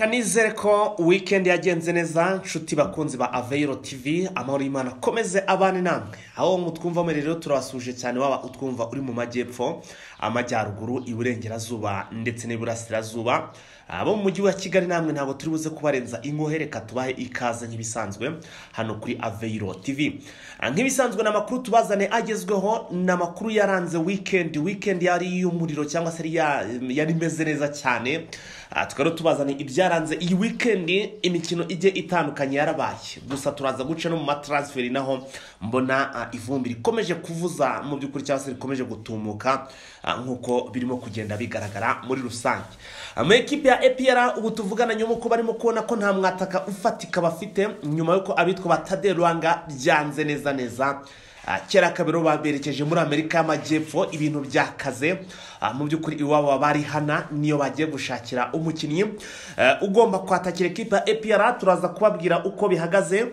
kanizere ko wikendi yagenze neza nshuti bakunzi ba aveyiro tivi amahoro y'imana akomeze abane namwe aho mu twumva muri rero turabasuje cyane waba utwumva uri mu majyepfo amajyaruguru iburengerazuba ndetse n'iburasirazuba abo mu mujyi wa kigali namwe ntabwo turi buze kubarenza ingohe reka tubahe ikaze nk'ibisanzwe hano kuri aveyiro tivi nk'ibisanzwe ni amakuru tubazane agezweho ni amakuru yaranze wikendi wikendi yari iy'umuriro cyangwa se ya- yari imeze neza cyane Ah, tukaba rero tubazane ibyaranze iyi wikendi imikino igiye itandukanye yarabaye gusa turaza guca no mu mataransiferi naho mbona ah, ivumbi rikomeje kuvuza mu by'ukuri cyangwa se rikomeje gutumuka ah, nk'uko birimo kugenda bigaragara muri rusange Ah, mu ekipi ya epr ubu tuvugana nyuma uko barimo kubona ko nta mwataka ufatika bafite nyuma y'uko abitwa ba Tade Rwanga byanze neza neza Ah, kera kabiro baberekeje muri amerika y'amajyepfo ibintu byakaze Ah, mu by'ukuri iwabo bari hana niyo bagiye gushakira umukinnyi Eh, ugomba kwatakira ekipa ya epr turaza kubabwira uko bihagaze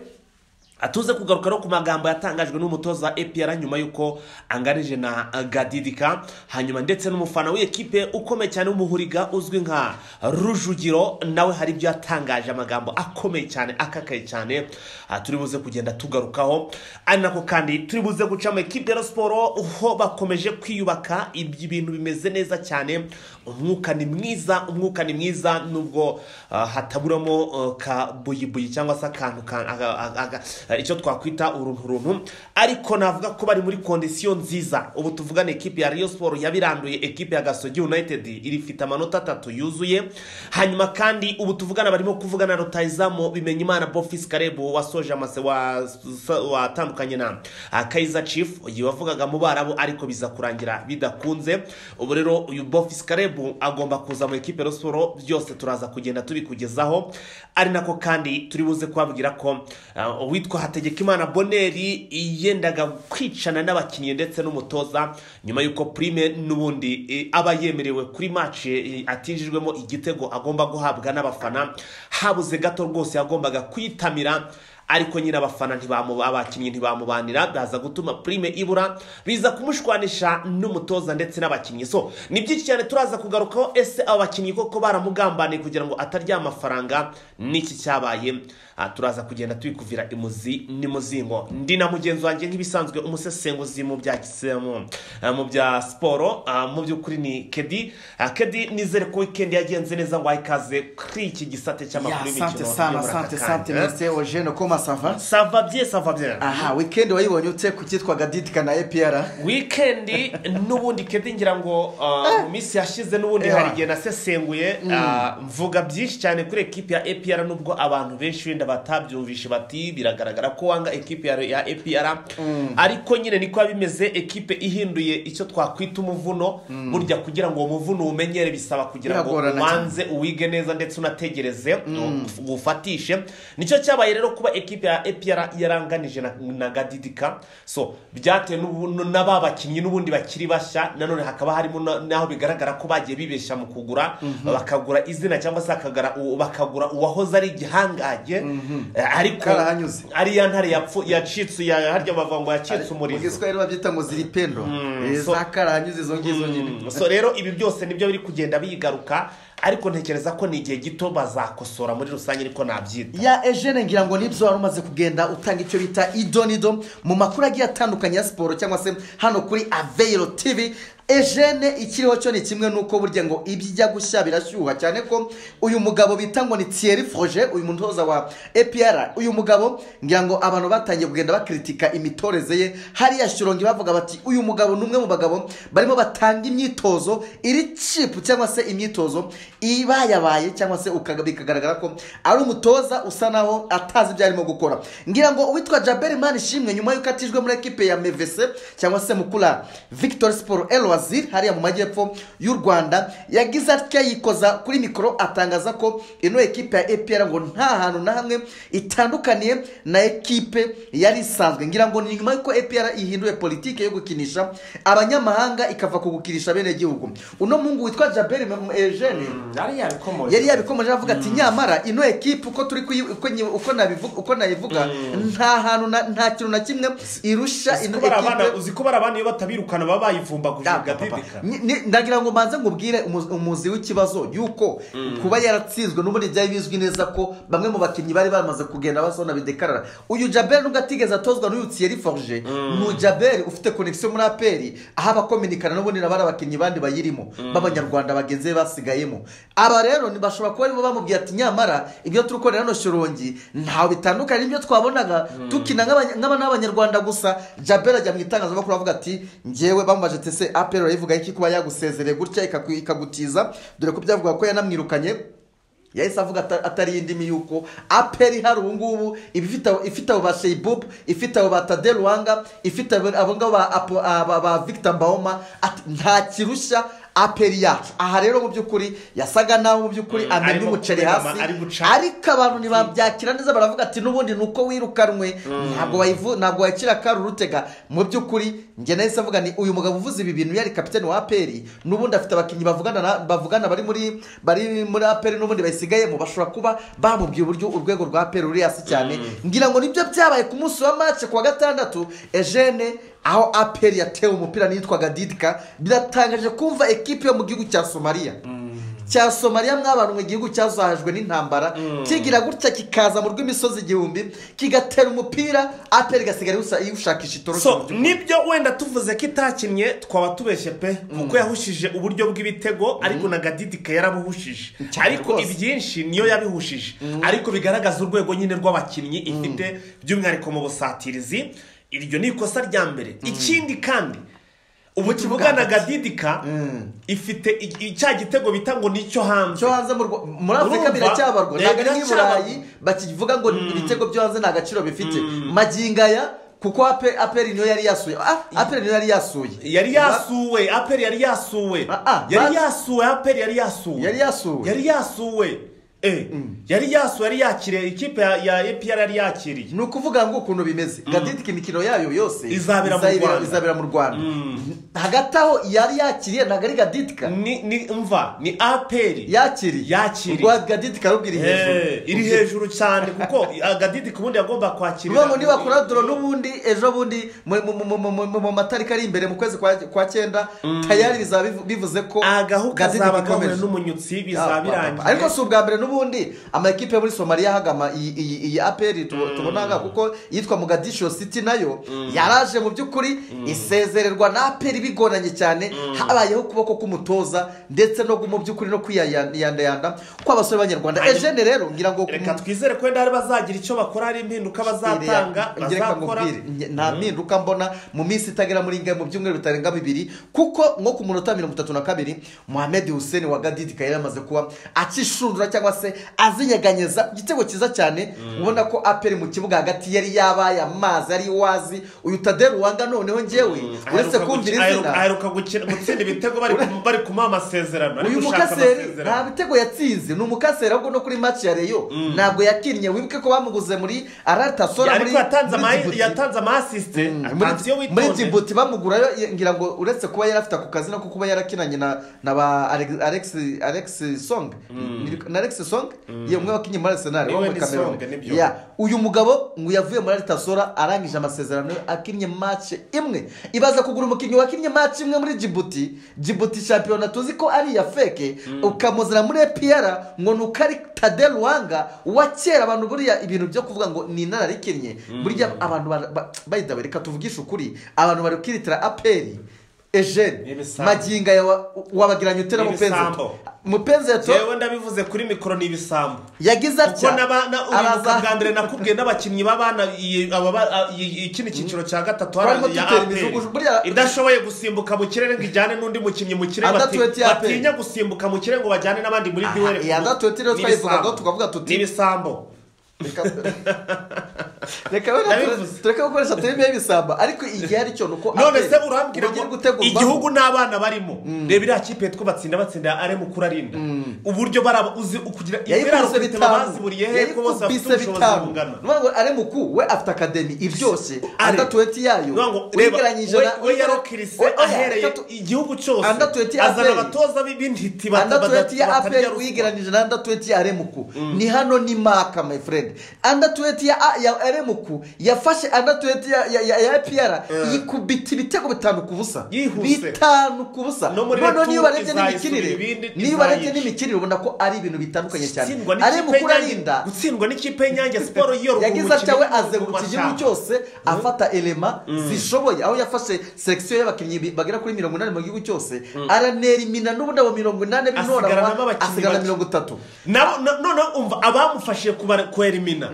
Ah, tuze kugaruka no ku magambo yatangajwe n'umutoza wa epr nyuma y'uko anganije na ah, gadidika hanyuma ndetse n'umufana w'ikipe ukomeye cyane w'umuhuriga uzwi nka rujugiro nawe hari ibyo yatangaje amagambo akomeye cyane akakaye cyane Ah, turi buze kugenda tugarukaho ari nako kandi turi buze guca mu ekipe ya siporo ho bakomeje kwiyubaka ibyo ibintu bimeze neza cyane umwuka ni mwiza umwuka ni mwiza nubwo ah, hataburamo ah, ka buyibuyi cyangwa se akantu ka- aga- aga- aga- eh, icyo twakwita urunturuntu ariko navuga ko bari muri kondisiyo nziza ubu tuvugane ekipi ya Rayon Sport yabiranduye ekipi ya Gasogi United irifite amanota atatu yuzuye hanyuma kandi ubu tuvugana barimo kuvugana na rutayizamu Bimenyimana Bofis Karebu wasoje amase wa- sa- watandukanye na ah, Kaizer Chief uyu wavugaga mu Barabu ariko biza kurangira bidakunze ubu rero uyu Bofis Karebu agomba kuza mu ekipi ya Rayon Sport byose turaza kugenda tubikugezaho ari nako kandi turi buze kubabwira ko ah, uwitwa Hategekimana Boneri yendaga kwicana n'abakinnyi ndetse n'umutoza nyuma y'uko prime n'ubundi eh, aba yemerewe kuri match eh, atinjijwemo igitego agomba guhabwa n'abafana habuze gato rwose yagombaga kwitamira ariko nyine abafana ntibamu- abakinnyi ntibamubanira byaza gutuma prime ibura biza kumushwanisha n'umutoza ndetse n'abakinnyi so ni byinshi cyane turaza kugarukaho ese abo bakinnyi koko baramugambaniye kugira ngo atarya amafaranga n'iki cyabaye Ah, turaza kugenda twikuvira imuzi n'imuzingo ndi na mugenzi wanjye nk'ibisanzwe umusesenguzi mu bya gisemu ah, mu bya siporo ah, mu by'ukuri ni kedi Ah, kedi nizere ko wikendi yagenze neza ngo ayikaze kuri iki gisate Ya, cy'amakuru asante sana yo muri aka asante kanya. sante merci eugene koma sava sava bye sava bye aha wikendi wayibonye ute ku cyitwa gadidika na epr wikendi n'ubundi kedi ngira ngo uh, mu minsi yashize n'ubundi Ewa. hari igihe nasesenguye uh, mvuga byinshi cyane kuri ekipi ya epr nubwo abantu benshi wenda batabyumvishe bati biragaragara ko wanga ekipi ya- ya epr ariko nyine niko biba bimeze ekipe ihinduye icyo twakwita umuvuno burya kugira ngo uwo muvuno uwumenyere bisaba kugira ngo Biragorana cyane. ubanze uwige neza ndetse unategereze ufatishe nicyo cyabaye rero kuba ekipe ya epr yaranganije na- na gadidika so byatewe n'ubu- n'aba bakinnyi n'ubundi bakiri bashya nanone hakaba harimo na- n'aho bigaragara ko bagiye bibeshya mu kugura bakagura izina cyangwa se bakagura uwo- bakagura uwahoze ari igihangange Eh, ariko Karahanyuze. ari ya ntare yapfu- yacitse ya- harya bavuga ngo yacitse mu umurizo giswahili babyita ngo ziri pendo Eh, so- zakarahanyuze izo ngizo nyine Mm, so rero ibi byose nibyo biri kugenda bigaruka ariko ntekereza ko ni igihe gito bazakosora muri rusange ariko nabyita ya eugene ngira ngo nibyo wari umaze kugenda utanga icyo bita idonido mu makuru agiye atandukanye ya siporo cyangwa se hano kuri aveyiro tivi eugene ikiriho cyo ni kimwe nuko burya ngo ibyo ijya gushya birashyuha cyane ko uyu mugabo bita ngo ni thierry froge uyu mutoza wa epr uyu mugabo ngira ngo abantu batangiye kugenda bakritika imitoreze ye hariya shyorongi bavuga bati uyu mugabo ni umwe mu bagabo barimo batanga imyitozo iri cipu cyangwa se imyitozo ibayabaye cyangwa se ukaga- bikagaragara ko ari umutoza usa naho atazi ibyo arimo gukora ngira ngo uwitwa jaberi mani ishimwe nyuma y'uko atijwe muri ekipe ya mevese cyangwa se mukura victor siporo elwazir hariya mu majyepfo y'u rwanda yagize atya yikoza kuri mikoro atangaza ko ino ekipe ya epr ngo nta hantu na hamwe itandukaniye na ekipe yari isanzwe ngira ngo ni nyuma y'uko epr ihinduye politike yo gukinisha abanyamahanga ikava ku gukinisha bene gihugu uno muhungu witwa jaberi M- eugene yari yabikomoje yari yabikomeje avuga ati nyamara ino ekipe uko turi kuyi- uko nyi- uko nabivu- uko nayivuga nta hantu na- nta kintu na kimwe irusha ino Uzi ko bari abana- ekipe uzi ko bari abana iyo batabirukana baba bayivumbaguje Ah, papa papa Agabidika. Ni- ni- ndagira ngo mbanze ngubwire umu- umuzi w'ikibazo yuko kuba yaratsinzwe n'ubundi byari bizwi neza ko bamwe mu bakinnyi bari bamaze kugenda basona bidekarara uyu jaberi nubwo atigeze atozwa n'uyu thierry forge ni ujaberi ufite connection muri aperi aho abakominikana n'ubundi nabari abakinnyi bandi bayirimo b'abanyarwanda bagenzi be basigayemo aba rero ni- bashobora kuba barimo bamubwira ati nyamara ibyo turi gukorera hano shorongi ntawe bitandukanye n'ibyo twabonaga tukina nk'abanya- nk'aba- n'abanyarwanda gusa jaberi ajya mu itangazamakuru avuga ati ngewe bamubaje tese aperi urayivuga iki kuba yagusezereye gutya ikaku- ikagutiza dore ko byavuga ko yanamwirukanye yahise avuga ata- atari indimi yuko aperi hari ubu ngubu iba ifite abo- ifite abo ba sheyibubu ifite abo ba tade ruwanga ifite abo abo ngabo ba Apo- aba- ba victor mbawoma ati nta kirushya aperi yacu aha rero mu by'ukuri yasaga naho mu by'ukuri Mm, amennye arimo umuceri kumenama, hasi ari guca. ariko abantu ntibabyakira neza baravuga ati n'ubundi ni uko wirukanwe ntabwo wayivu ntabwo wakira kari urutega mu by'ukuri njye nahise avuga ni uyu mugabo uvuze ibi bintu yari kapitani wa aperi n'ubundi afite abakinnyi bavugana na- bavugana bari muri bari muri aperi n'ubundi bayisigayemo bashobora kuba bamubwiye uburyo urwego rwa aperi ruri hasi cyane ngira ngo nibyo byabaye ku munsi wa mace ku wa gatandatu ejene aho aperi yatewe umupira nitwaga didika biratangaje kumva ekipe yo mu gihugu cya somaliya cya somaliya mwabantu mu gihugu cyazahajwe n'intambara kigira gutya kikaza mu rw'imisozi igihumbi kigatera umupira aperi igasigara iwusa- iwushakisha itoroshye mu so by'ukuri. nibyo wenda tuvuze ko itakinnye twaba tubeshye pe kuko yahushije uburyo bw'ibitego ariko na gadidika yarabuhushije Cyane ariko rwose. ibyinshi niyo yabihushije ariko bigaragaza urwego nyine rw'abakinnyi ifite by'umwihariko mu busatirizi iryo ni ikosa rya mbere ikindi kandi ubu kivuga na gadidika ifite i- i- cya gitego bita ngo ni icyo hanze cyo hanze mu Rwa- muri afurika Urumva? biracyabarwa Eh, ntabwo ari nk'i biracyabarwa. burayi bakivuga ngo ibitego byo hanze nta gaciro bifite magingo aya kuko ape- aperi niyo yari yasuye Ah, aperi niyo yari yasuye yari yasuwe aperi yari yasuwe Ah, ah, yari basi. yasuwe aperi yari yasuwe Yari yasuwe. yari yasuwe Eh, yari yasuwe yari yakiriye ikipe ya- ya epr yari yakiriye ni ukuvuga ngo ukuntu bimeze gadidika imikino yayo yose Izabera mu Rwanda. izabera mu rwanda hagati aho yari yakiriye ntabwo ari gadidika ni ni mva ni aperi yakiriye Yakiriye. rwa gadidika rubwo iri hejuru Eh, iri hejuru cyane kuko agadidi ku bundi yagomba kwakirira Ruvuga ngo nibakora doro n'ubundi ejo bundi mu- mu- mu- mu- mu- mu matariki ari imbere mu kwezi kwa- kwa cyenda tayari bizaba bivu- bivuze ko agahu Gadidika kazaba gahuye ikomeje. n'umunyutsi Ah, bizaba papa. birangiye ariko si ubwa mbere n'ubundi amakipe yo muri somaliya ahagama iyi- iyi iyi aperi tubo- tubona aha kuko yitwa mugadisho city nayo yaraje mu by'ukuri isezererwa na aperi bigoranye cyane habayeho ukuboko k'umutoza ndetse no mu by'ukuri no kwiyandayanda kw'abasore b'abanyarwanda Hanyuma- ejene rero ngira ngo reka twizere ko wenda hari bazagira icyo bakora hari impinduka bazatanga Ngereka bazakora nkubwire, nge- nta mpinduka mbona mu minsi itagera muri nge mu byumweru bitarenga bibiri kuko nko ku munota mirongo itatu na kabiri muhammed hussein wa gadidika yari yamaze kuba akishundura cyangwa se azinyeganyeza ku gitego cyiza cyane ubona ko aperi mu kibuga hagati yari yabaye amazi ari wazi uyu taderu wanga noneho ngewe uretse Aheruka kumvira guki- izina aheruka- aheruka gukina- gutsinda ibitego bari ku- bari kumuha amasezerano ari uyu gushaka mukaseri amasezerano. nta bitego yatsinze ni umukaseri ahubwo no kuri match ya reyo ntabwo yakinnye wibuke ko bamuguze muri aratasora muri ariko yatanze muri ama Djibouti. yatanze ama assist atanze iyo muri muri witonze jibuti bamugurayo ye- ngira ngo uretse kuba yari afite ako kazi no kuba yarakinanye na na ba Alex- alex alex song Ni- na alex song ye umwe wakinnye muri arsenal Niwe wo muri ni cameroon Song, nibyo. Yeah. uyu mugabo ngo yavuye muri aritasora arangije amasezerano akinnye match imwe ibaza kugura umukinnyi wakinnye match imwe muri jibuti jibuti shampiyona tuzi ko ari iya feke ukamuzana muri epiyara ngo ni uko ari tade ruwanga wa kera abantu buriya ibintu byo kuvuga ngo ni inararikinnye burya abantu bara- ba- bayidawe reka tuvugishe ukuri abantu bari kwiritira aperi Ni ejene ibisambo. maginga yawa- wabagiranye utera Ni mupenzi ibisambo. mupenzi yewe ndabivuze kuri mikoro ni ibisambo yagize kuko atya n'aba- na- uyu araza- bwa mbere nakubwiye n'abakinnyi b'abana iyi- aba ba- a- iyi- ikindi cyiciro cya gatatu Barimo hariya dutera APR. imijuguju, buriya- idashoboye gusimbuka mu kirere ngo ijyane n'undi mukinnyi mu kirere Anda bati- tuweti ya APR. batinya gusimbuka mu kirere ngo bajyane n'abandi muri Aha, duwere iyi Anda tuweti rero Ni twayivugagaho ibisambo. tukavuga tuti- Ni ibisambo Reka- reka wenda Ndabivuze. tureke gukoresha filime y'ibisamba ariko igihe ari cyo ni uko none aperi se urambwira uburyo iri ngo gutegurwamo. igihugu n'abana barimo reba iriya kipe yitwa batsinda batsinda are mukuru arinda uburyo baraba uzi kugira ibiraro yayikubise kubiteba bitanu baziburiye he ko bose bafite yayikubise ubushobozi bitanu bungana nuvuga ngo ari muku we afite akademi iryoshye Are. anda tuweti yayo Nuvuga ngo reba, uyigeranyije we- na we yarokirise we- oya, ahereye reka tu- igihugu cyose Anda tuweti ya azana APR. abatoza b'intiti bata- anda bata- tuweti ya batarya aperi ruswa. wigeranyije na anda tuweti ya remuku ni hano ni maka my friend anda tuweti ya ya muku yafashe anatuweti ya ya- ya epr yikubita ibitego bitanu ku busa Yihuse. bitanu ku busa No muri noneho retu niyo ubarebye izayisubira n'imikinire ibindi- niyo ubarebye izayica. n'imikinire ubona ko ari ibintu bitandukanye cyane Gutsindwa ari n'ikipe mukuru y'Inyange- arinda gutsindwa n'ikipe y'inyange siporo yiyorwa yagize atya we azengurutse igihugu cyose afata elema zishoboye aho yafashe selekisiyo y'abakinnyi bi- bagera kuri mirongo inani mu gihugu cyose aranerimina n'ubundi abo mirongo inani Asigaranamo b'intoranywa abakinnyi asigarana bake. mirongo itatu nabo na- noneho umva abamufashije kubara- kwerimina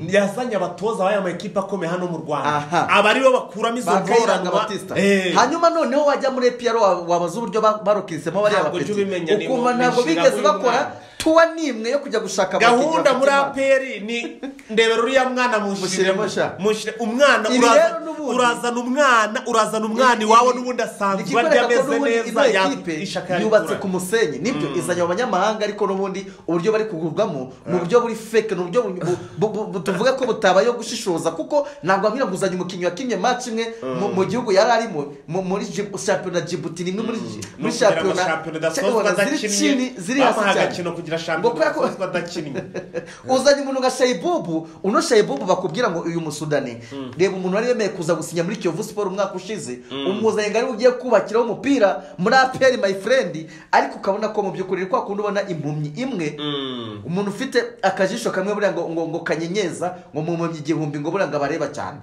yazanye abatoza b'aya makipe akomeye hano mu Aha. rwanda aba ari bo bakuramo izo bakayiranga ngororwa batista Eh. hanyuma noneho wajya muri epiyaro wa- wabaza uburyo ba- barokinsemo bariya Ntabwo bapeti jya ubimenya, ni ukumva mu ntabwo mishinga bigeze y'umwana. bakora tuwa n'imwe yo kujya gushaka abakinnyi gahunda muri bafite impano. aperi ni ndebera uriya mwana Mushyiremo sha. mushyire umwana Ibi uraza- rero n'ubundi- urazana umwana urazana umwana Ibi- iwawe ibi- n'ubundi asanzwe arya ikikwereka ko ameze n'ubundi neza ino ya- ekipe ishaka yarikura. yubatse ku musenyi nibyo izanye abanyamahanga ariko n'ubundi uburyo bari kugurwamo ni uburyo buri feke ni uburyo bu- bu- bu- bu- tuvuga ko butabayeho gushishoza kuko ntabwo ambwira nguzanye umukinnyi wakinnye match imwe mu- mu gihugu yari arimo mu- muri Djib- shampiyona jibuti ni imwe muri No muri kugira ngo shampiyona shampiyona shampiyona idasoza ziri adakinnye, chini- ziri hasi bamuha cyane agakino kugira Ngo kubera shampiyona ko- idasoza adakinnye uzanye umuntu nka shayibubu uno shayibubu bakubwira ngo uyu musudani reba umuntu wari wemeye kuza gusinya muri kiyovu siporo umwaka ushize umuzanye ngo ariwe ugiye kubakiraho umupira muri aperi mayi furendi ariko ukabona ko mu by'ukuri kwa kundi ubona impumyi imwe umuntu ufite akajisho kamwe buriya ngo ngo ngo kanyenyeza ngo mu mpumyi igihumbi ngo buriya ngo abareba cyane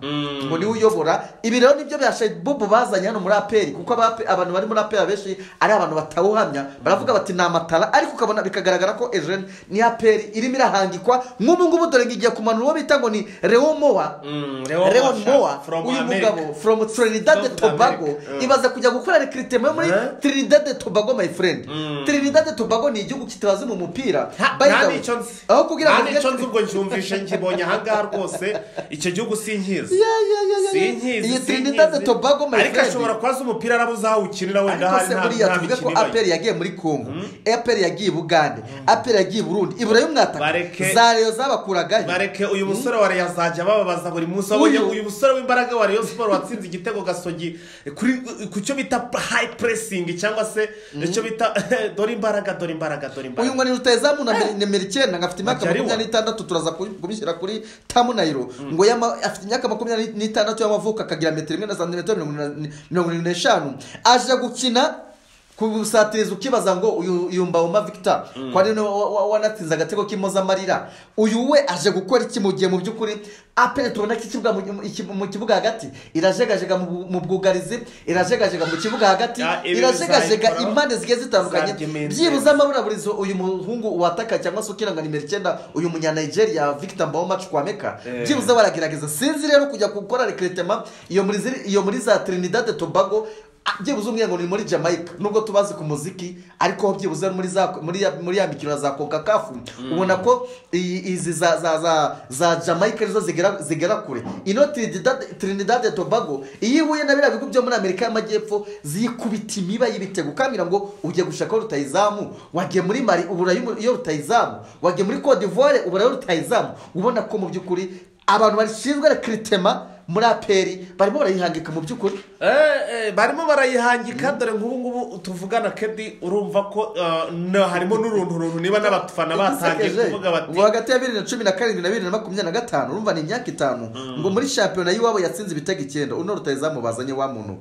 ngo niwe uyobora ibi rero nibyo bya shayibubu bazanye hano muri aperi kuko aba- abantu bari muri aperi abenshi ari abantu batawuhamya baravuga bati ni amatara ariko ukabona bikagaragara ko ejeni ni aperi irimo irahangikwa nk'ubu ngubu dore ngo igiye kumanura uwo bita ngo ni Leo Moa Leon Moa uyu mugabo from Trinidad South Tobago America. Mm. ibaza kujya gukora recruitment muri Eh? Trinidad Tobago my friend Trinidad Tobago ni igihugu kitabazi mu mupira By the way, ntanico nzi aho kugira ngo ntanico uvuge- nzi ubwo ncyumvishe nkibonye ahangaha rwose icyo gihugu sinkizi Ya, ya, ya, ya, ya. sinkizi iyi sinkizi. Trinidad Tobago my ariko friend. ashobora kuba azi umupira arabuze aho ukinira wenda ariko hari se nta buriya nta tuvuge ko mikino aperi ibaye yagiye muri kongo aperi yagiye i bugande aperi yagiye i burundi ibura y'umwataka Bareke- za reyo zabakuragayo bareke uyu musore wa Rayon azajya bababaza buri munsi wabonye Uyu. uyu musore w'imbaraga wa Rayon siporo watsinze igitego gasogi kuri ku cyo bita hayi puresingi cyangwa se icyo bita dore imbaraga dore imbaraga dore uyu imbaraga mwari rutayezamu na mbere- nimero icyenda ngo afite imyaka Ajya ari makumyabiri n'itandatu turaza ku- kubishyira kuri tamu nayiro ngo yama- afite imyaka makumyabiri n'itandatu y'amavuko akagira metero imwe na santimetero mirongo inani- mirongo irindwi n'eshanu aje gukina kubusatiriza ukibaza ngo uyu uyu mbawuma victor ko ari we wa- wa- wanatsinze agatego k'impozamarira uyu we aje gukora iki mu gihe mu by'ukuri apere tubona ko ikibuga mu- iki- mu kibuga hagati irajegajega mu bu- mu bwugarizi irajegajega mu kibuga hagati Ya, ibi irajegajega bizayikora. impande zigiye zitandukanye Zaryemenze. byibuze amaburabulizo uyu muhungu wataka cyangwa se ukiranga nimero icyenda uyu munyanigeria victor mbawoma chukwameka Eh. byibuze baragerageza sinzi rero kujya gukora rekeretema iyo muri ziri- iyo muri za trinidad tobago ah, byibuze umwe ngo ni muri jamaica nubwo tubazi ku muziki ariko byibuze muri za muri ya- muri ya mikino ya za coca kafu ubona ko iyi- izi za za za za jamaica arizo zigera zigera kure ino trinidad trinidad tobago iyo ihuye na biriya bigo byo muri amerika y'amajyepfo ziyikubita imiba y'ibitego ukambwira ngo ugiye gushaka aho rutayizamu wagiye muri mari uburayi iyo rutayizamu wagiye muri cote d'ivoire uburayi rutayizamu ubona ko mu by'ukuri abantu bashinzwe rekiritema muri aperi barimo barayihangika mu by'ukuri Eh, eh, barimo barayihangika dore nk'ubu ngubu tuvugana kedi urumva ko eh, na- harimo n'uruntu runtu niba n'abafana batangiye Igisekeje, kuvuga bati ngo hagati ya bibiri na cumi na karindwi na bibiri na makumyabiri na gatanu urumva ni imyaka itanu ngo muri shampiyona y'iwabo yatsinze ibitego icyenda uno rutayizamu bazanye wa muntu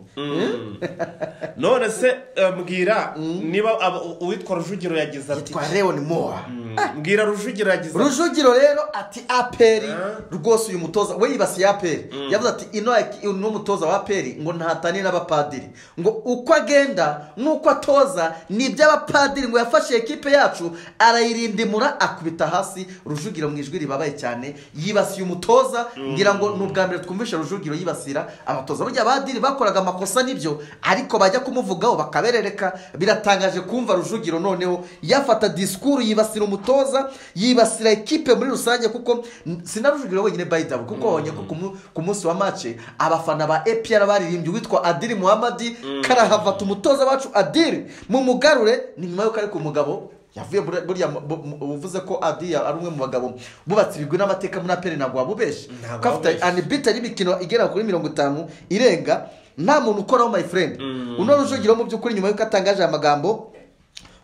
none se eh, mbwira niba abo- u- uwitwa rujugiro yagize ati yitwa leon moa Mm, mbwira rujugiro yagize ati rujugiro rero ati aperi Eh? rwose uyu mutoza we yibasiye aperi yavuze ati ino ino mutoza wa aperi ngo ntahatane n'abapadiri ngo uko agenda n'uko atoza ni iby'abapadiri ngo yafashe ekipe yacu arayirindimura akubita hasi rujugiro mu ijwi ribabaye cyane yibasiye umutoza ngira ngo ni ubwa mbere twumvishe rujugiro yibasira abatoza burya abadiri bakoraga amakosa nibyo ariko bajya kumuvugaho bakaberereka biratangaje kumva rujugiro noneho yafata disikuru yibasira umutoza yibasira ekipe muri rusange kuko n- sinarujugiro wenyine bayidabu kuko wabonye ko ku mu- ku munsi wa mace abafana ba epr baririmbye uwitwa adiri muhamadi karahavata umutoza wacu adiri mu mugarure ni nyuma y'uko ari ku mugabo yavuye muri- buriya mu- bu- mu- uvuze ko adiya ari umwe mu bagabo bubatse ibigwi n'amateka muri aperi ntabwo wabubeshi Ntabwo ko afite wabubeshi. anibita y'imikino igera kuri mirongo itanu irenga nta muntu ukoraho my friend uno rujugiro mu by'ukuri nyuma y'uko atangaje aya magambo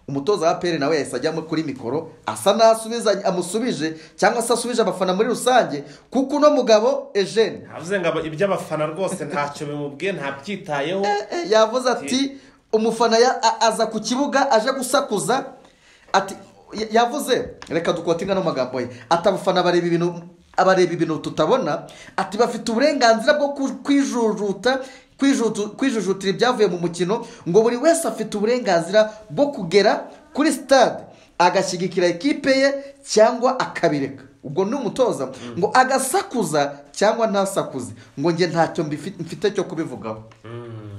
umutoza wa peri nawe yahise ajyamo kuri mikoro asa n'asubiza amusubije cyangwa se asubije abafana muri rusange kuko uno mugabo ejeni ntavuze ngo aba- iby'abafana rwose ntacyo bimubwiye ntabyitayeho Eh, eh, yavuze ati umufana ya- a- aza ku kibuga aje gusakuza ati ya- yavuze reka dukote ingano magambo ye ati abafana bareba ibintu abareba ibintu tutabona ati bafite uburenganzira bwo ku- kwijujuta kwijuju- kwijujutira ibyavuye mu mukino ngo buri wese afite uburenganzira bwo kugera kuri sitade agashyigikira ikipe ye cyangwa akabireka ubwo ni umutoza ngo agasakuza cyangwa ntasakuze ngo njye ntacyo mbifi- mfite cyo kubivugaho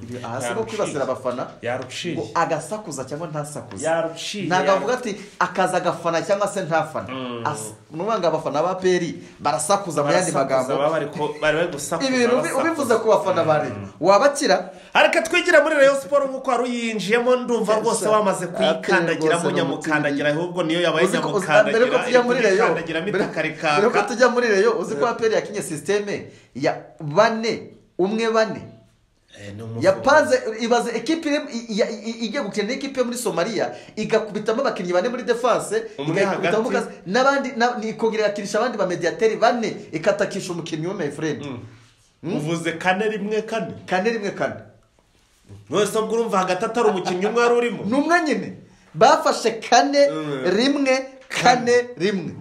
ibi aha si nko kwibasira abafana yaruciye ngo agasakuza cyangwa ntasakuze Yaruciye, ntabwo avuga yaruciye. ati akaza agafana cyangwa se ntafana As- ni ukuvuga ngo abafana ba peri barasakuza mu yandi magambo Barasakuza, baba bari ku- bari bari gusakuza ibi bintu ubi- barasakuza. ubivuze ku bafana ba rero wabakira ariko twigira muri rayon siporo nk'uko wari uyinjiyemo ndumva rwose wamaze Rwose kuyikandagiramo ni nyamukandagira ahubwo niyo yabaye Uzi ko- uzi- mbere yuko nyamukandagira tujya iri muri reyo kuyikandagiramo mbere- mbere yuko itakarikaka tujya muri reyo uzi ko aperi yakinye sisiteme ya bane umwe bane Eh, ni umuvugo. yapanze ibaze ekipe iri- i- i- i- igiye gukina n'ikipe yo muri somaliya igakubitamo abakinnyi bane muri defense Umwe igakubitamo hagati. Mukazi, n'abandi na- ni- ikongera igakinisha abandi bamediyateri bane ikatakisha umukinnyi w'umu efureni uvuze kane rimwe kane kane rimwe kane wese ubwo urumva hagati atari umukinnyi umwe wari urimo ni umwe nyine bafashe kane Mm. rimwe kane rimwe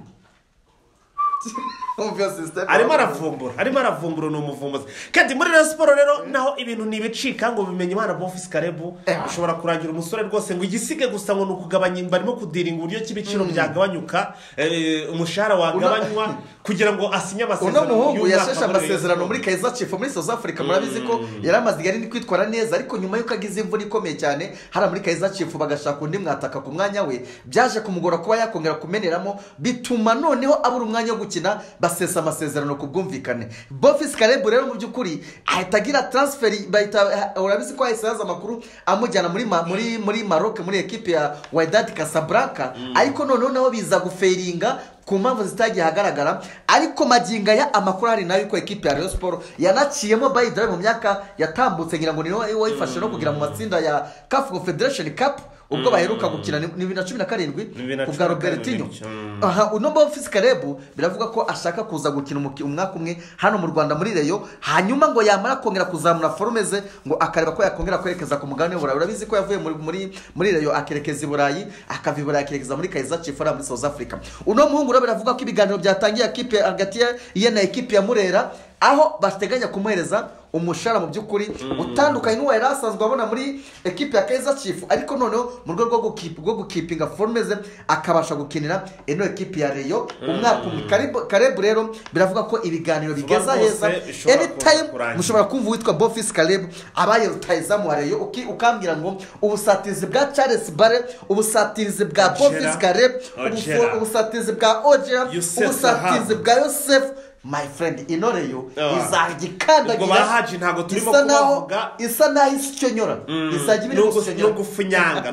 Umva iyo system. arimo aravumbura arimo aravumbura ni umuvumbuzi kandi muri rayon siporo rero naho ibintu ntibicika ngo bimenye imana bofisi karebu Eh. ushobora kurangira umusore rwose ngo igisige gusa ngo ni ukugabanya barimo kudiringa uburyo ki ibiciro byagabanyuka eh, umushahara wagabanywa kugira ngo asinye uno amasezerano muhungu y'umwaka yasheshe muri Rayon amasezerano Sport. muri kaiza chief muri south africa murabizi ko yari amaze igihe ari kwitwara neza ariko nyuma y'uko agize imvura ikomeye cyane hariya muri kaiza chief bagashaka undi mwataka ku mwanya we byaje kumugora kuba yakongera kumeneramo bituma noneho abura umwanya wo gukina basesa amasezerano ku bwumvikane bofisi karebu rero mu by'ukuri ahita agira transferi bahita urabizi ko hahise haza amakuru amujyana muri ma- muri muri maroc muri ekipe ya waidadi casablanca ariko noneho nabo biza guferinga ku mpamvu zitagiye ahagaragara ariko magingo aya amakuru ahari nayo yuko ekipe ya rayon siporo yanaciyemo bayidari mu myaka yatambutse ngira ngo niyo wayifashe no kugira mu matsinda ya caf confederation cup ubwo baheruka gukina ni ni bibiri na cumi na karindwi bibiri na ku bwa cumi na karindwi, robertinho mm. aha uno bofisi karebu biravuga ko ashaka kuza gukina umuki- umwaka umwe hano mu rwanda muri reyo hanyuma ngo yamara kongera kuzamura forume ze ngo akareba ko yakongera kwerekeza ku mugabane w'uburayi urabizi ko yavuye muri muri muri reyo akerekeza i burayi akava i burayi akerekeza muri kaiza cifora muri south africa uno muhungu rero biravuga ko ibiganiro byatangiye ekipe hagati ya- ye na ekipe ya murera aho bateganya kumuhereza umushahara mu by'ukuri utandukanye n'uwo yari asanzwe abona muri ekipe ya keza chief ariko noneho mu rwego rwo gukipi- rwo gukipinga forume ze akabasha gukinira ino ekipe ya reyo umwaka umwe Karebu- karebu rero biravuga ko ibiganiro bigeza rwose heza bishobora anytime kurangira. mushobora kumva uwitwa bofisi karebu abaye rutayizamu wa reyo uki- ukambwira ngo ubusatirizi bwa charles bare ubusatirizi bwa Ojera. bofisi karebu ubufu- Ojera. ubusatirizi bwa ojera Youssef ubusatirizi Zahabu. bwa yosefu my friend inoreyo Ah. izajya Ubwo ba Haji ikandagira ntabwo turimo isa naho kubavuga. isa naho isi icyo nyora izajya ibiri gusa icyo nyora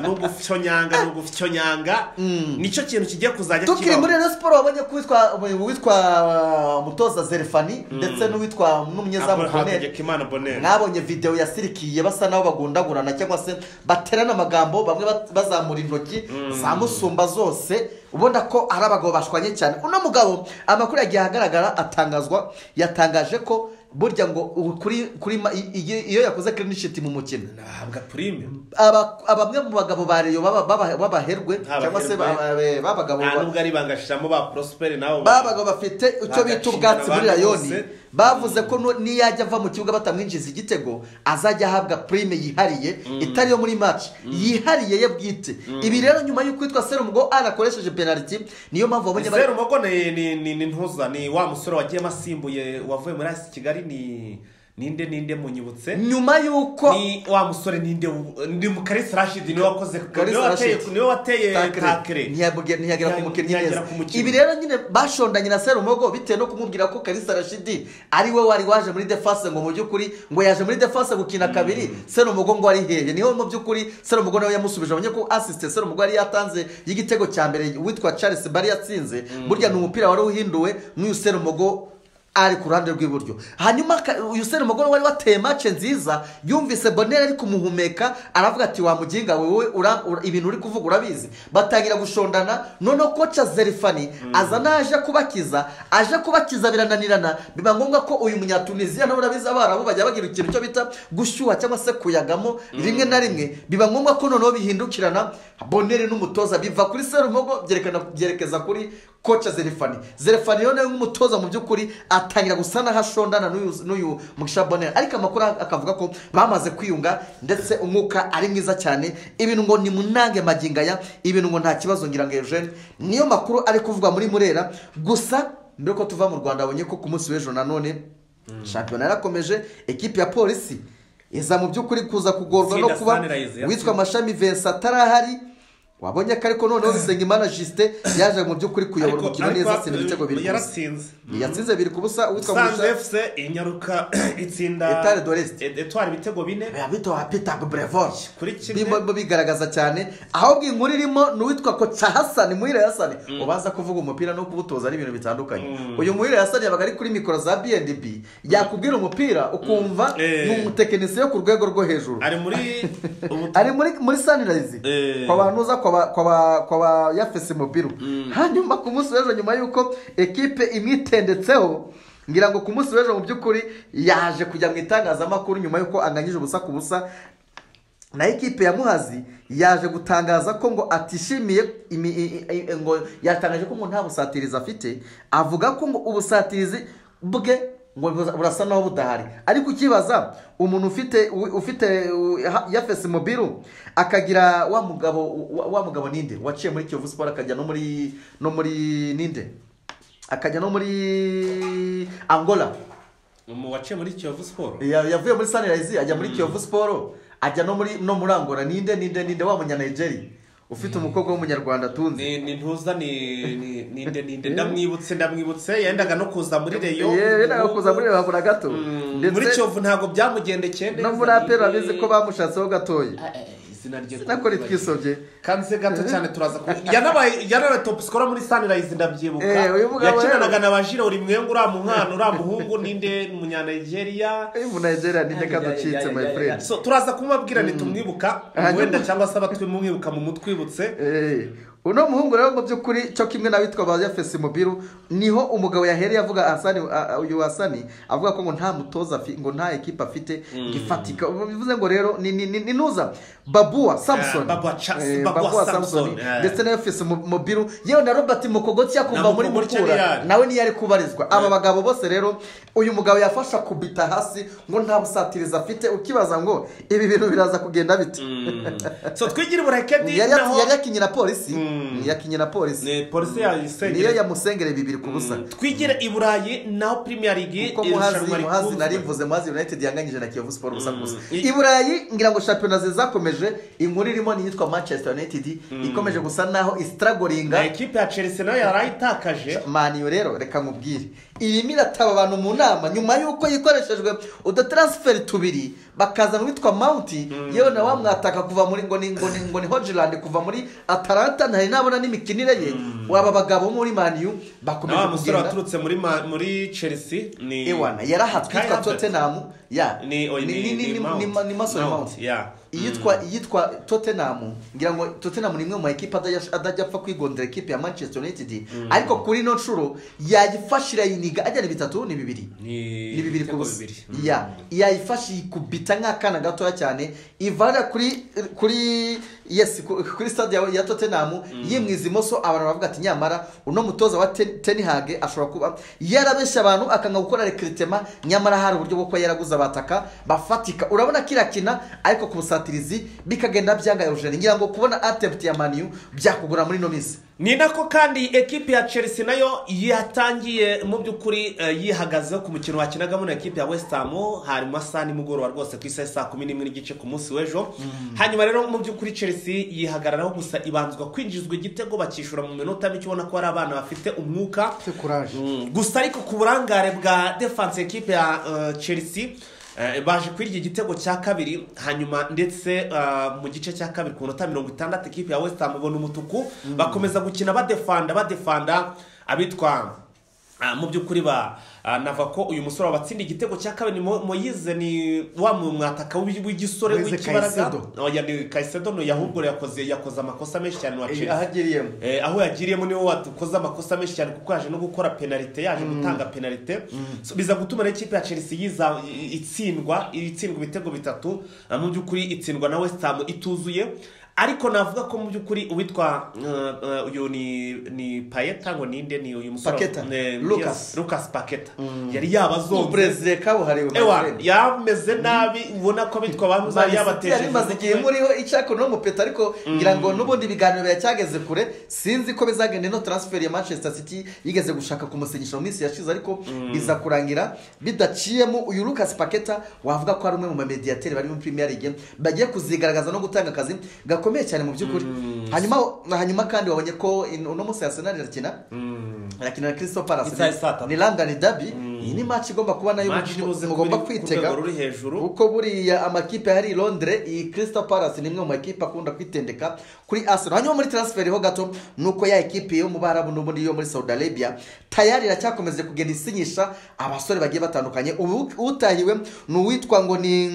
n'ugufyonyanga n'ugufyonyanga n'ugufyonyanga nicyo kintu kigiye kuzajya tukiri kibaho muri rero siporo wabonye ko uwitwa uwitwa mutoza zerefani ndetse n'uwitwa n'umunyezamu boneri hategekimana boneri mwabonye videwo yasirikiye basa n'aho bagundagurana cyangwa se baterana amagambo bamwe bat- bazamura intoki za musumba zose ubona ko ari abagabo bashwanye cyane uno mugabo amakuru yagiye ahagaragara atangazwa yatangaje ko burya ngo ubu kuri kuri ma- i- i- iyo yakoze kirinishiti mu mukino nahabwa purime aba- aba- bamwe mu bagabo ba reyo baba- baba- Abaherwe. b'abaherwe cyangwa se ba- ba- b'abagabo nta ba- nubwo ari bangashiramo ba prosperi nabo babaga bafite icyo Bagashingana bita ubwatsi muri abandi rayoni bose. bavuze ko nu- niyajya ava mu kibuga batamwinjiza igitego azajya ahabwa prime yihariye itari iyo muri match yihariye ye bwite ibi rero nyuma y'uko witwa serumugo ari akoresheje penaliti niyo mpamvu wabonye bari Zero Mugo ni, ni, ni, ni ntuza ni wa musore wagiyemo asimbuye wavuye muri asi kigali ni ninde ninde munyibutse nyuma y'uko ni wa musore ninde wu- ni mukarisi rashidi niwe wakoze Kalisa niwe wateye Rashid. niwe wateye Takre. takre Ntiyabuge- ntiyagera ku Ntiya- mukinnyi neza ntiyagera ku mukinnyi. ibi rero nyine bashondanye na serumogo bitewe no kumubwira ko karisa rashidi ari we wari waje muri defase ngo mu by'ukuri ngo yaje muri defase gukina kabiri serumogo ngo ari hehe niho mu by'ukuri serumogo nawe yamusubije abonye ko asisite serumogo yari yatanze y'igitego cya mbere witwa charles bari yatsinze burya ni umupira wari uhinduwe n'uyu serumogo ari ku ruhande rw'iburyo hanyuma aka- uyu serumugore wari wateye mace nziza yumvise bonera ari kumuhumeka aravuga ati wa muginga we wowe ura- ura- ibintu uri kuvuga urabizi batangira gushondana noneho koca zerifani aza naje kubakiza aje kubakiza birananirana biba ngombwa ko uyu munyatuniziya nawe urabizi abarabu bajya bagira ikintu cyo bita gushyuha cyangwa se kuyagamo rimwe na rimwe biba ngombwa ko noneho bihindukirana bonere n'umutoza biva kuri serumogo byerekana byerekeza kuri koca zerifani zerifani rero nawe nk'umutoza mu by'ukuri atangira gusa n'aho ashondana n'uyu- n'uyu mugisha bonere ariko amakuru akavuga ko bamaze kwiyunga ndetse umwuka ari mwiza cyane ibintu ngo ni munange magingaya ibintu ngo nta kibazo ngira ngo eugene niyo makuru ari kuvugwa muri murera gusa mbere ko tuva mu rwanda abonye ko ku munsi w'ejo nanone shampiyona yarakomeje ekipi ya polisi iza mu by'ukuri kuza kugorwa no Itsinda kuba Sunrise yatsinze. witwa amashami vincent atarahari wabonye ko ariko noneho bisengimana jisite yaje mu by'ukuri kuyobora ariko umukino neza atsinda ibitego biri ku busa yarasinze yatsinze biri ku busa uwitwa sanze musha efuse inyaruka itsinda Etoile d'Oreste. E- etoile ibitego bine abita wa peter brevor Kuri kimwe. birimo bigaragaza cyane ahubwo inkuru irimo ni uwitwa koca hasani muhire hasani ubanza kuvuga umupira no kuwutoza ari ibintu bitandukanye uyu muhire hasani yabaga ari kuri mikoro za bnb yakubwira umupira ukumva Eh. ni umutekinisiye ku rwego rwo hejuru ari muri ubu- ari muri muri sanirayizi Eh. kwa bantuza kwa ba- kwa ba- kwa ba yafesi mubiru hanyuma ku munsi w'ejo nyuma y'uko ekipe imwitendetseho ngira ngo ku munsi w'ejo mu by'ukuri yaje kujya mu itangazamakuru nyuma y'uko anganyije ubusa ku busa na ekipe ya muhazi yaje gutangaza ko ngo atishimiye imi- i- i- i- ngo yatangaje ko ngo nta busatirizi afite avuga ko ngo ubusatirizi bwe ngo buza- burasa naho budahari ariko ukibaza umuntu ufite u- ufite u- ha- yafesi mobiru akagira wa mugabo wa- wa mugabo ninde waciye muri kiyovu siporo akajya no muri no muri ninde akajya no muri angola umu waciye muri kiyovu siporo Ya- yavuye muri sanirayizi ajya muri kiyovu siporo ajya no muri no muri angola ninde ninde ninde wa munyanayigeri ufite umukobwa w'umunyarwanda tunzi ni ni ntuza ni ni ni nde ni nde ndamwibutse ndamwibutse yendaga no kuza muri reyo yewe nawe kuza muri reba bura gato Mm, muri ndetse kiyovu ntabwo byamugendekeye neza no muri apera abizi ko bamushatseho gatoya Ah, eh, izina rye sinakora itwisobye kanze gato cyane turaza ku yanabaye yarabaye top scorer muri Sunrise ndabyibuka Eh, uyu mugabo yakinanaga rero- na bajira uri mwenge uri umwana uri umuhungu ninde munyanigeria uyu munayigeri ni reka ducitse my friend so turaza kumubabwira nitumwibuka Hanyuma- wenda cyangwa se abatwimwibuka mu mutwibutse Eh, uno muhungu rero mu by'ukuri cyo kimwe n'abitwa ba yafesi mubiru niho umugabo yahereye avuga hasani a- a- uyu hasani avuga ko ngo nta mutoza afi- ngo nta ekipa afite ngo ifatika bivuze ngo rero ni ni- ni- ni nuza babuwa samson Ah, Babua Cha- Eh, Babua Babua Samson, Samson, eh. ndetse na yafesi mu- mubiru yewe na robert mukogoti yakumva Na muri Mukogoti mukura yari. nawe niyo ari kubarizwa aba bagabo bose rero uyu mugabo yafasha kubita hasi ngo nta busatirizi afite ukibaza ngo ibi bintu biraza kugenda bite so twigire uburekedi yari naho yari yakinye na polisi Mm. yakinye na polisi ni polisi ya niyo isengere yamusengere bibiri ku busa twigire i burayi naho premier league kuko muhazi muhazi rikunzwe. nari mvuze muhazi united yanganyije na kiyovu siporo gusa ku busa I- i burayi ngira ngo shampiyona zizakomeje inkuru irimo ni iyitwa manchester united ikomeje gusa naho na isitaragoringa ekipe ya chelsea nayo yarayitakaje maniyo rero reka nkubwire irimo irataba abantu mu nama nyuma y'uko yikoreshejwe udutaransiferi tubiri bakazana uwitwa mawunti yewe nawe wamwataka kuva muri ngo ni ngo ni ngo ni hojilandi kuva muri ataranta ntari nabona n'imikinire ye waba bagabo bo muri maniyu bakomeje nawe musore kugenda waturutse muri ma- muri chelsea ni ewana yarahatswe Kai yitwa Havertz. totenamu ya ni oyi, ni- ni- ni- Mount. ni ma- ni masore Mount, mawunti yeah. iyitwa iyitwa totenamu ngira ngo totenamu ni imwe mu makipe adajya- adajya apfa kwigondera ekipe ya manchester united ariko kuri ino nshuro yayifasha irayiniga ajya ni bitatu ni bibiri ni ni bibiri ku ibitego busa bibiri. ya yayifasha ikubita nk'akana gatoya cyane ivana kuri kuri yes ku- kuri stade ya- ya totenamu yimwiza imoso abantu baravuga ati nyamara uno mutoza wa Ten- tenihage ashobora kuba yarabeshya abantu akanga gukora rekiritema nyamara hari uburyo bwo kuba yaraguze abataka bafatika urabona ko irakina ariko ku busatirizi bikagenda byanga Eugene ngira ngo kubona attempt ya maniyu byakugura muri ino minsi ni nako kandi ekipe ya chelsea nayo yatangiye mu by'ukuri eh, yihagazeho ku mukino wakinagamo na ekipe ya west ham hari mu masaha nimugoroba rwose ku isaha ya saa kumi n'imwe n'igice ku munsi w'ejo hanyuma rero mu by'ukuri chelsea yihagararaho gusa ibanzwa kwinjizwa igitego bakishyura mu minota mike ubona ko hari abana bafite umwuka kuraje Mm, gusa ariko ku burangare bwa defense ekipe ya eh, chelsea eh, baje kwirya igitego cya kabiri hanyuma ndetse eh, mu gice cya kabiri ku minota mirongo itandatu ekipe ya west ham ibona umutuku bakomeza gukina badefanda badefanda abitwa Ah, mu by'ukuri ba ah, nava ko uyu musore wabatsinda igitego cya kabiri Mo- moyize ni wa mu- mwataka w'i- w'igisore Moise w'ikibaraga Caicedo. oya ni kayisedo no yahubwo yakoze yakoze amakosa menshi cyane wa Eh, Chelsea aho agiriyemo Eh, aho yagiriyemo niho wakoze amakosa menshi cyane kuko yaje no gukora penalite yaje gutanga penalite So, biza gutuma rero ikipe ya chelsea yiza i- itsindwa itsindwa ibitego bitatu Ah, mu by'ukuri itsindwa na west ham ituzuye ariko navuga ko mu by'ukuri uwitwa eh, eh, uyu ni ni payeta ngo ninde ni uyu musore Paqueta. Eh, yes, Lucas. lucas paketa yari yabazonze uburezi kabuhariwe ewa Madrid. yameze nabi ubona ko abitwa bamuza Manchester yari yabatejeje imaze igihe muriho icyako n'umupeta ariko ngira ngo n'ubundi ibiganiro biracyageze kure sinzi ko bizagenda ino transfer ya manchester city yigeze gushaka kumusinyisha mu minsi yashize ariko biza kurangira bidaciyemo uyu lucas paketa wavuga ko ari umwe mu bamediyateri bari muri premier league bagiye kuzigaragaza no gutanga akazi gakomeye cyane mu by'ukuri hanyuma hanyuma kandi wabonye ko in- uno munsi arsenal irakina irakina na crystal palace Isaha ya saa tatu. ni london derby iyi ni match igomba kuba nayo Match ibuze mugomba ku rwego kwitega ruri hejuru. uko buriya amakipe hari i londres iyi crystal palace ni imwe mu makipe akunda kwitendeka kuri arsenal hanyuma muri transfer ho gato ni uko ya ekipe yo mu barabu n'ubundi yo muri saudi arabia tayari iracyakomeje kugenda isinyisha abasore bagiye batandukanye ubu utahiwe ni uwitwa ngo ni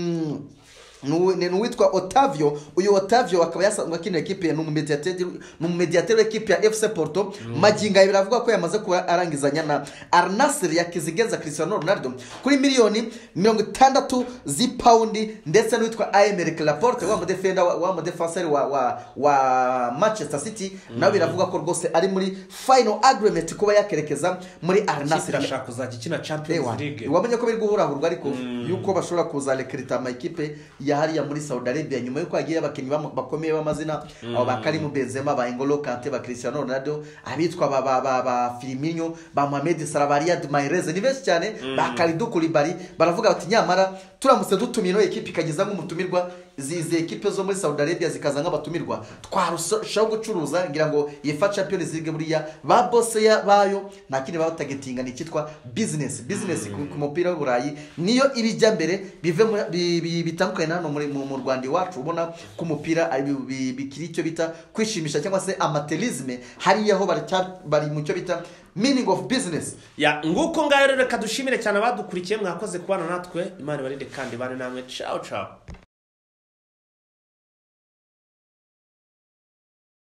ni uwi- ni uwitwa otavio uyu otavio akaba yasanzwe akinira ekipe ni umumediateri ni umumediateri w'ekipe ya fc porto magingo aya biravuga ko yamaze kuba arangizanya na arnasiri yakizigeza cristiano ronaldo kuri miliyoni mirongo itandatu z'ipawundi ndetse n'uwitwa ayemeric laporte wa mudefenda wa- wa mudefenseri wa, wa, wa manchester city nawe biravuga ko rwose ari muri final agreement kuba yakerekeza muri arnasiri irashaka kuzajya ikina champions Ewa, league wamenye ko biri guhurahurwa ariko yuko bashobora kuzarikirita amakipe ya hariya muri saudi arabia nyuma yuko hagiye abakinnyi bam- bakomeye b'amazina abo ba karimu benzema ba engolo kante ba cristiano ronaldo abitwa ba ba ba ba filiminyo ba mohamed salah ba riyad mahrez ni benshi cyane ba karidu kulibali baravuga bati nyamara turamutse dutumiye ino ekipe ikageza nk'umutumirwa izi izi ekipe zo muri saudi arabia zikaza nk'abatumirwa twarushaho gucuruza ngira ngo yefa champions league buriya ba bose ya- bayo nta kindi baba batagetinga ni icyitwa business business ku ku mupira w'uburayi niyo ibijya mbere bive muri- bi- bi- bitandukanye na hano muri mu mu rwanda iwacu ubona ko umupira ari- bi- bi- bikiri icyo bita kwishimisha cyangwa se amaterisme hariya ho baracya- bari mu cyo bita meaning of business ya nguko ngayo rero reka dushimire cyane abadukurikiye mwakoze kubana natwe imana ibarinde kandi ibane namwe ciao ciao